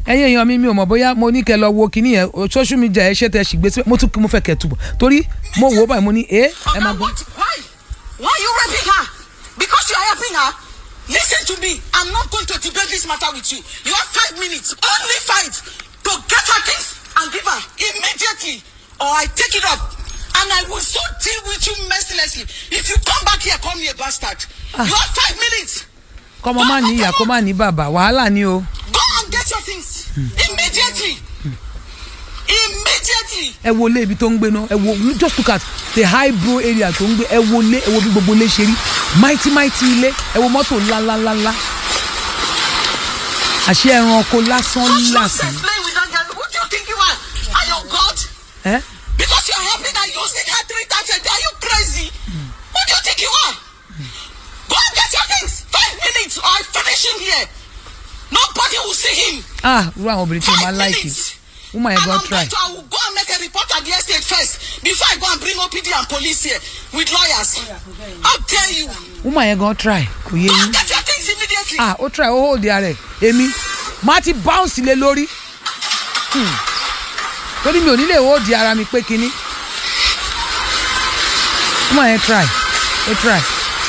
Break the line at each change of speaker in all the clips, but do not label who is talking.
ẹ̀yin èèyàn mi mi ò mọ̀ bóyá mo ní kẹ́ lọ wo kinní yẹn o, social media ẹ ṣe tẹ ṣì gbé síbẹ̀ mo tún mo fẹ́ kẹ́ túbọ̀ torí mo wò ó báyìí mo ní ẹ ẹ
Oga,
máa gbọ́.
what? Why? Why are you raping her? Because you are helping her? Listen to me. I'm not going to debate this matter with you. You have five minutes, only five, to get her things and give her immediately, or I take it up. And I will so deal with you mercilessly. If you come back here, call me a bastard. You have five minutes.
kọ́mọ má ní ìyá kó má ní bàbá wàhálà ni o.
Go and get your things immediately. Immediately.
ẹ wo ilé ibi tó ń gbé náà ẹ wo just look at the high bro area tó ń gbé ẹ wo ilé ẹ wo bí gbogbo ilé ṣe rí mighty mighty ilé ẹ wo mọ́tò ńláńláńlá àṣẹ ẹranko lásán
Just
lásán
nonsense playing with that girl. Who do you think you are? Are you God?
ẹ
Because you're helping her using her three times a day. Are you crazy? Who do you think you are? Go and get your things. Five minutes or I finish him here. Nobody will see him.
ah irú àwọn obìnrin tí mo máa
Five
láìkì
minutes.
woman yẹn
And
gan
I'm
try
going to, I will go and make a report at the estate first before I go and bring OPD and police here with lawyers. How dare you?
woman yẹn gan try kò yé
Go
yín
and get your things immediately.
ah ó try ó hold ara ẹ èmi má ti bounce lé lórí Hmm. torí mi ò ní lè hold ara mi pé kinní woman yẹn try ó try.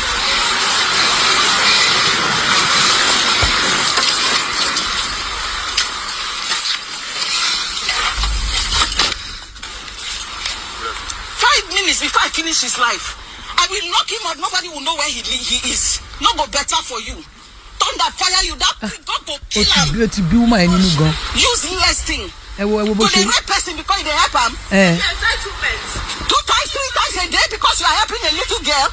Five minutes before I finish his life. I will knock him out. Nobody will know where he, li- he is. No go better for you. Thunder fire you. That God go
ó
kill
ti
him.
bí ó ti bí woman yẹn nínú gan
Useless thing.
ẹ wo ẹ wo bó
To
ṣe
the right person because they help him.
ẹ
Two times, three times a day because you are helping a little girl.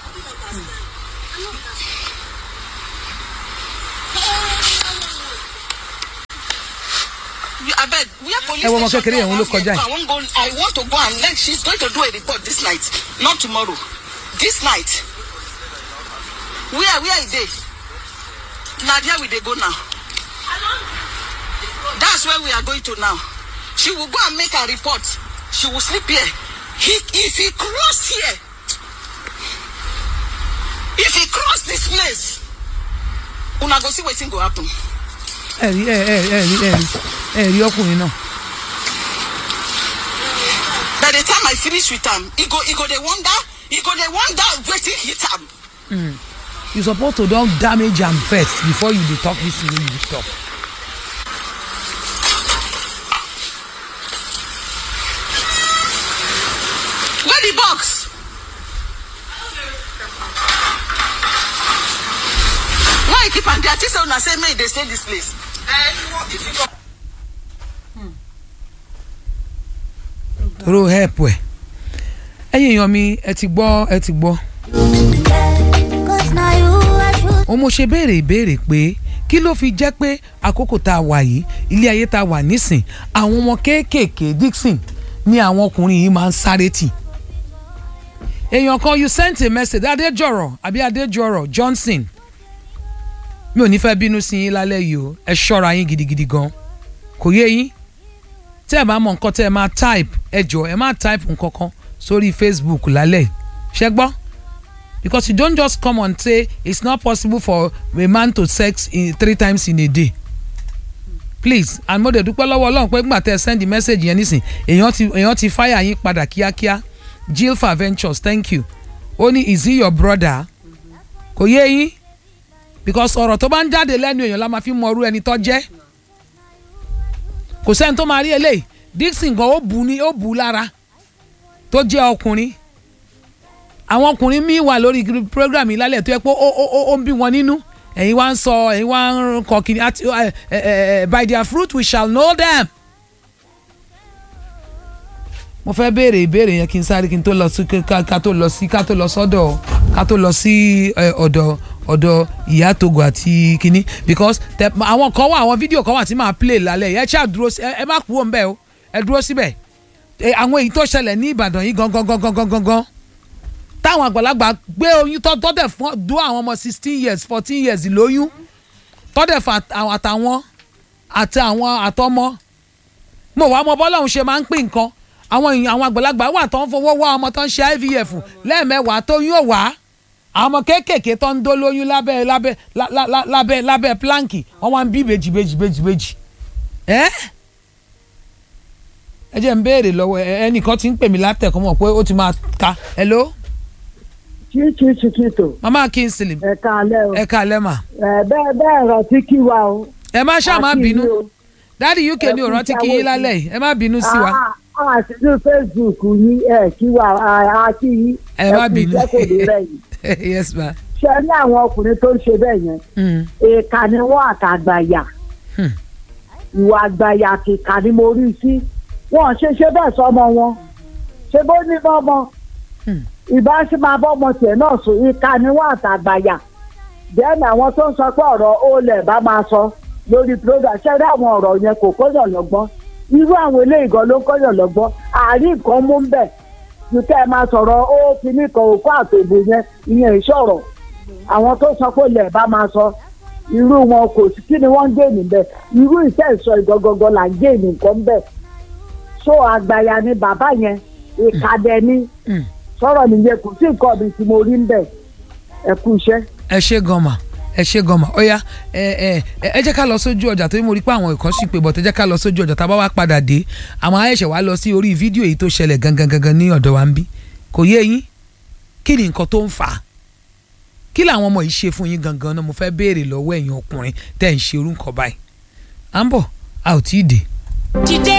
You- I beg, where police
Ẹ wo ọmọ
station
kékeré yẹn,
go
òun ló
around here,
kọjá yìí.
I won't go. I want to go and let. She's going to do a report this night, not tomorrow. This night. Where where is they? Nadia, we they go now. That's where we are going to now. She will go and make a report. She will sleep here. He, if he cross here, if he cross this place, una go see wetin go happen.
ẹ rí ẹ ẹ ẹ rí ẹ rí ẹ rí ọkùnrin náà
By the time I finish with am, he go he go dey wonder, he go dey wonder wetin hit am.
you suppose to don damage am first before you dey talk this thing wey you dey talk.
Where the box? Why you keep am there? I think say una say make e dey stay this place.
toro help ẹ ẹ̀yin èèyàn mi ẹ ti gbọ́ ẹ ti gbọ́
Cause now you are true.
òun mo ṣe béèrè ìbéèrè pé kí ló fi jẹ́ pé àkókò tá a wà yìí ilé ayé tá a wà nísìn àwọn ọmọ kéékèèké Dixon ni àwọn ọkùnrin yìí máa ń sáré tì èèyàn kan you sent a message adéjọrọ àbí adéjọrọ Johnson mi ò ní fẹ́ bínú sí yín lálẹ́ yìí o ẹ ṣọ́ra yín gidigidi gan kò yé yín tẹ́ ẹ bá mọ nǹkan tẹ́ ẹ máa type ẹ jọ ẹ máa type nǹkan kan sórí Facebook lálẹ́ ṣẹ gbọ́ because you don't just come and say it's not possible for a man to sex in three times in a day please and mo dẹ̀ dúpẹ́ lọ́wọ́ ọlọ́run pé nígbà tẹ́ ẹ send the message yẹn nísìn èèyàn ti èèyàn ti fire yín padà kíákíá Jilfa Ventures thank you ó ní is he your brother kò yé yín because ọ̀rọ̀ tó bá ń jáde lẹ́nu èèyàn la máa fi mọ irú ẹni tó jẹ́ kò sẹ́ni tó máa rí eléyìí Dixon gan ó bù ní ó bù lára tó jẹ́ ọkùnrin àwọn ọkùnrin míì wà lórí program yìí lálẹ́ tó yẹ pé ó ó ó ó ń bí wọn nínú ẹ̀yin wá ń sọ ẹ̀yin wá ń kọ kìnìún àti ẹ ẹ ẹ by their fruit we shall know them. mo fẹ́ béèrè ìbéèrè yẹn kí n sáré kí n tó lọ sí ká ká tó lọ sí ká tó lọ sọ́dọ̀ ká tó lọ sí ẹ, ọ̀dọ̀ ọ̀dọ̀ ìyá Togo àti kínní because tẹ àwọn kan wà àwọn fídíò kan wà tí màá play lálẹ́ yẹn ẹ ṣáà dúró sí ẹ ẹ má kúrò ń bẹ̀ o ẹ dúró síbẹ̀ ẹ, àwọn èyí tó ṣẹlẹ̀ ní Ìbàdàn yìí gangan gangan gangan gangan táwọn àgbàlagbà gbé oyún tọ́ tọ́dẹ̀ fún dún àwọn ọmọ sixteen years fourteen years lóyún tọ́dẹ̀ fún àt- àtàwọn àti àwọn àtọmọ mo wá mọ bọ́lọ́hún ṣe máa ń pín nǹkan àwọn èèyàn àwọn àgbàlagbà wà tó ń fowó wá ọmọ tó ń ṣe IVF lẹ́ẹ̀mẹ́wàá tó yún ò wá àwọn ọmọ kéékèèké tó ń dó lóyún lábẹ́ lábẹ́ lá- lá- lá- lábẹ́ lábẹ́ plánkì wọ́n wá ń bí ìbejì ìbejì ìbejì ìbejì ẹ ẹ jẹ́ ń béèrè lọ́wọ́ ẹ ẹnìkan ti ń pè mí látẹ̀kọ́ mọ̀ pé ó ti máa ka hello
chichi chiquito
mama kingsley
ẹ káalẹ́ o
ẹ káalẹ́ mà
ẹ bẹ́ẹ̀ bẹ́ẹ̀ rántí kí wa o.
ẹ má ṣáà má
Àti
bínú
yín o.
dáàdi uk ní
Ẹ kú
òrántí kí
iṣẹ́
yín lálẹ́ yìí ẹ má bínú sí wa
a a sì ní facebook yín ẹ kí wa a a kí yín
ẹ má bínú
iṣẹ́ kò ní rẹ̀yìn.
yes ma
ṣe ní àwọn ọkùnrin tó ń ṣe bẹ́ẹ̀ yẹn
Mm,
èèkà ni wọ́n àtàgbàyà
Hmm.
ìwà àgbàyà kìkà ni mo rí sí wọn ṣe ṣe bẹ́ẹ̀ sọmọ wọn ṣe bó ní bọ́mọ
Hmm.
ìbá sì máa bọ́mọ tiẹ̀ náà sùn ìka ni wọ́n àtàgbàyà bẹ́ẹ̀ ni àwọn tó ń sọ pé ọ̀rọ̀ ó lẹ̀ bá máa sọ lórí program ṣe rí àwọn ọ̀rọ̀ yẹn kò kọ́yàn lọ́gbọ́n irú àwọn eléyìí gan ló ń kọ́yàn lọ́gbọ́n àárín nǹkan mú ń bẹ̀ ju kẹ́ ẹ máa sọ̀rọ̀ ó fi ní kan òkú àtòbò yẹn ìyẹn ìṣọ̀rọ̀ àwọn tó sọ pé lẹ̀ bá máa sọ irú wọn kò sí kí ni wọ́n ń gé níbẹ̀ irú iṣẹ́ ìsọ ìgangangan là ń gé nìkan bẹ̀ so àgbàyà ni bàbá yẹn ìkàdẹ ni
mm.
sọ̀rọ̀ nìyẹn kò sí nǹkan mi tí mo rí ń bẹ̀ ẹ kú iṣẹ́.
ẹ ṣe gan ma ẹ ṣe gan ma ó yá ẹ ẹ ẹ ẹ jẹ́ ká lọ sójú ọjà torí mo rí pé àwọn ìkan sì pé bọ̀tẹ́ jẹ́ ká lọ sójú ọjà tá a bá wá padà dé àwọn ayẹ̀ṣẹ̀ wá lọ sí orí fídíò èyí tó ṣẹlẹ̀ gangan gangan ní ọ̀dọ̀ wa ń bí kò yé yín kí ni nǹkan tó ń fà á kí làwọn ọmọ yìí ṣe fún yín gangan náà mo fẹ́ béèrè lọ́wọ́ ẹ̀yin ọkùnrin tẹ́ ń ṣe orúkọ báyìí à ń bọ̀ a ò tí ì dé.
dìde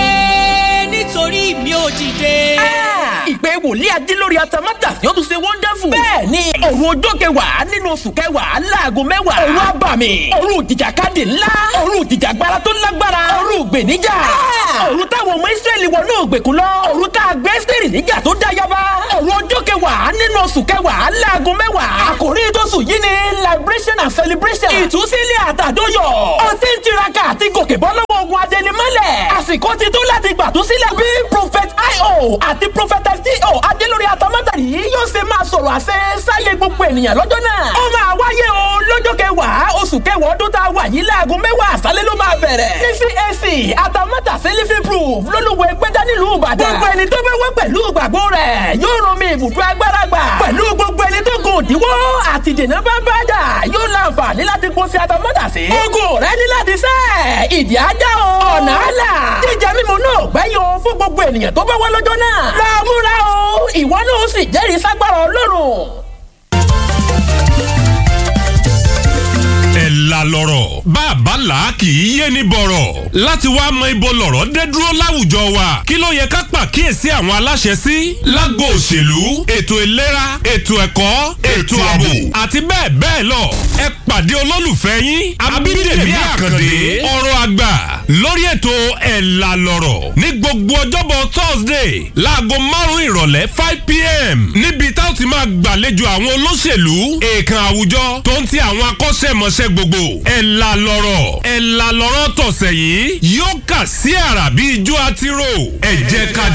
nítorí mi ò dìde.
ìpè wòlíì adílórí atamátà yóò tún ṣe wonderful. bẹ́ẹ̀ ni òru ọjọ́ kẹwàá nínú oṣù kẹwàá láago mẹ́wàá. òru abàmì òru ìjìjàkadì ńlá òru ìjìjàgbara tó lágbára òru ìgbèníjà. òru táwọn ọmọ ìsírẹ́lì wọnú ògbèkùn lọ òru tá a gbé sírì níjà tó dá yaba. òru ọjọ́ kẹwàá nínú oṣù kẹwàá láago mẹ́wàá. àkòrí tóṣù yìí ni liberation and celebration. ìtúsílẹ̀ àtàdóyọ̀. ó ti ń tiraka àti gòkè bọ́ lọ́wọ́ ogun adẹnimọ́lẹ̀. àsìkò ti tó láti gbàtúsílẹ̀ bí prophet io àti prophetess do adélórí atamátàrí yóò ṣe máa sọ̀rọ̀ àṣẹ sáyé gbogbo ènìyàn lọ́jọ́ náà. ó máa wáyé o lọ́jọ́ kẹwàá oṣù kẹwàá ọdún tá a wà yìí láago mẹ́wàá àṣálẹ́ ló máa bẹ̀rẹ̀. ní cac atamátàsí living proof lólùwẹ̀ gbẹ́dá nílùú ìbàdàn. gbogbo ẹni tó bá wá pẹ̀lú ìgbàgbọ́ rẹ̀ yóò rún mi ibùdó agbára gbà. pẹ̀lú gbogbo ẹni tó gùn òdiwọ́ àti dènà bá bá dà yóò láǹfààní láti kó sí atamátàsí. ogun rẹ ní láti sẹ́ ìdí ajá o. ọ̀nà àlà jíjẹ mímu náà gbẹ́yìn o fún gbogbo ènìyàn tó bá wá lọ́jọ́ náà. láàmúra o ìwọ náà ó sì jẹ́rìí ságbára ọlọ́run.
ẹ̀ la lọ́rọ̀ bàbá là kì í yé ní bọ̀rọ̀ láti wá mọ ibo lọ̀rọ̀ dé dúró láwùjọ wa kí ló yẹ ká pàkíyèsí àwọn aláṣẹ sí lágbo òṣèlú ètò ìlera ètò ẹ̀kọ́ ètò ààbò àti bẹ́ẹ̀ bẹ́ẹ̀ lọ ẹ pàdé olólùfẹ́ yín abídèmí àkàndé ọ̀rọ̀ àgbà lórí ètò ẹ̀ la lọ́rọ̀ ní gbogbo ọjọ́bọ̀ thursday láago márùn-ún ìrọ̀lẹ́ five pm níbi tá a ti máa gbàlejò àwọn olóṣèlú èèkàn àwùjọ tó ń ti àwọn akọ́ṣẹ́mọṣẹ́ gbogbo ẹ̀ la lọ́rọ̀ ẹ̀ la lọ́rọ̀ tọ̀sẹ̀ yìí yóò kà sí àrà bí ijó àtirò ẹ jẹ́ ká